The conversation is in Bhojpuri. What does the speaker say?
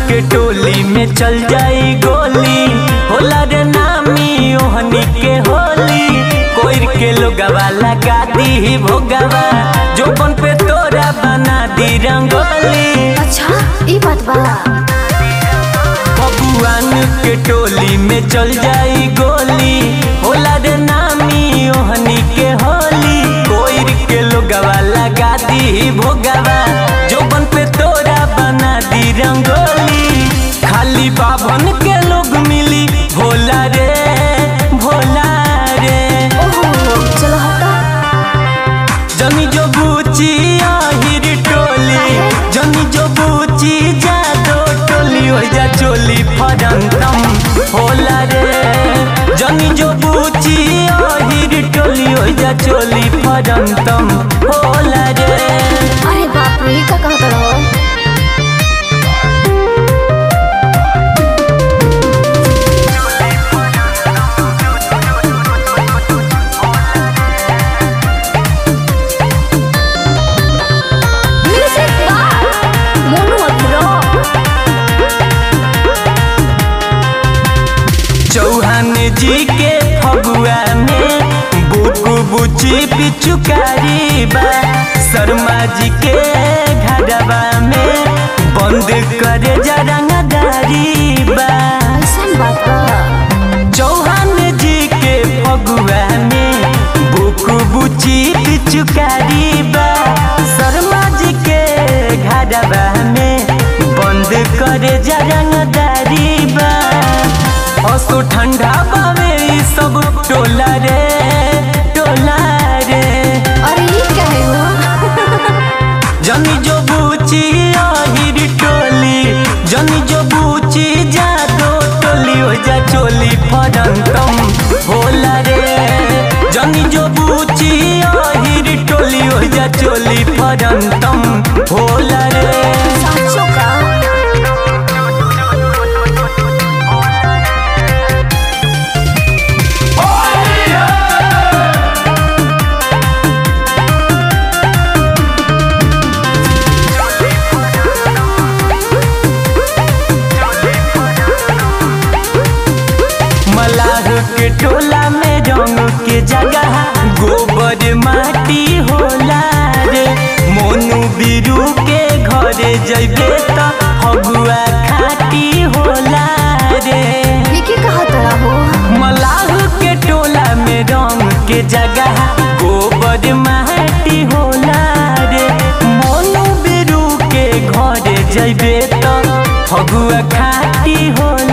के टोली में चल जाई गोली होला रे नामी ओहनी के होली कोई के लोगवा लगा दी भोगवा जोबन पे तोरा बना दी रंगोली अच्छा ई बात बा बबुआन के टोली में चल जाई गोली होला रे नामी ओहनी के होली कोई के लोगवा लगा दी भोगवा जोबन पे तोरा बना दी रंगोली खाली बाभन के लोग मिली भोला रे भोला रे ओहो चलो हटा जनी जो बूची आहिर टोली जनी जो बूची जादो टोली हो जा चोली फरंतम होला रे जनी जो बूची आहिर टोली हो जा चोली फरंतम होला रे अरे बाप रे का कहत रहो म्यूजिक बार मोनू अग्रो चौहान जी के फगुआ में बुकु बुची पिचुकारी बा शर्मा जी के घरवा में बंद करे जरंगदारी बा ऐसन बात बा चौहान जी के फगुआ में बुकु बुची पिचुकारी बा शर्मा जी के घरवा में बंद करे जरंगदारी बा असो ठंडा बावे ई सब टोला रे टोला रे अरे ई कहे हो जनी जो बूची आहिर टोली जनी जो बूची जादो टोली हो जा चोली फरंतम होला रे जनी जो बूची आहिर टोली हो जा चोली फरंतम होला रे साचो का मलाह के टोला में रंग के जगह गोबर माटी होला रे मोनू बिरू के घरे जइबे त फगुआ खाटी होला रे ये की कहत रहो मलाह के टोला में रंग के जगह गोबर माटी होला रे मोनू बिरू के घरे जइबे त फगुआ खाटी होला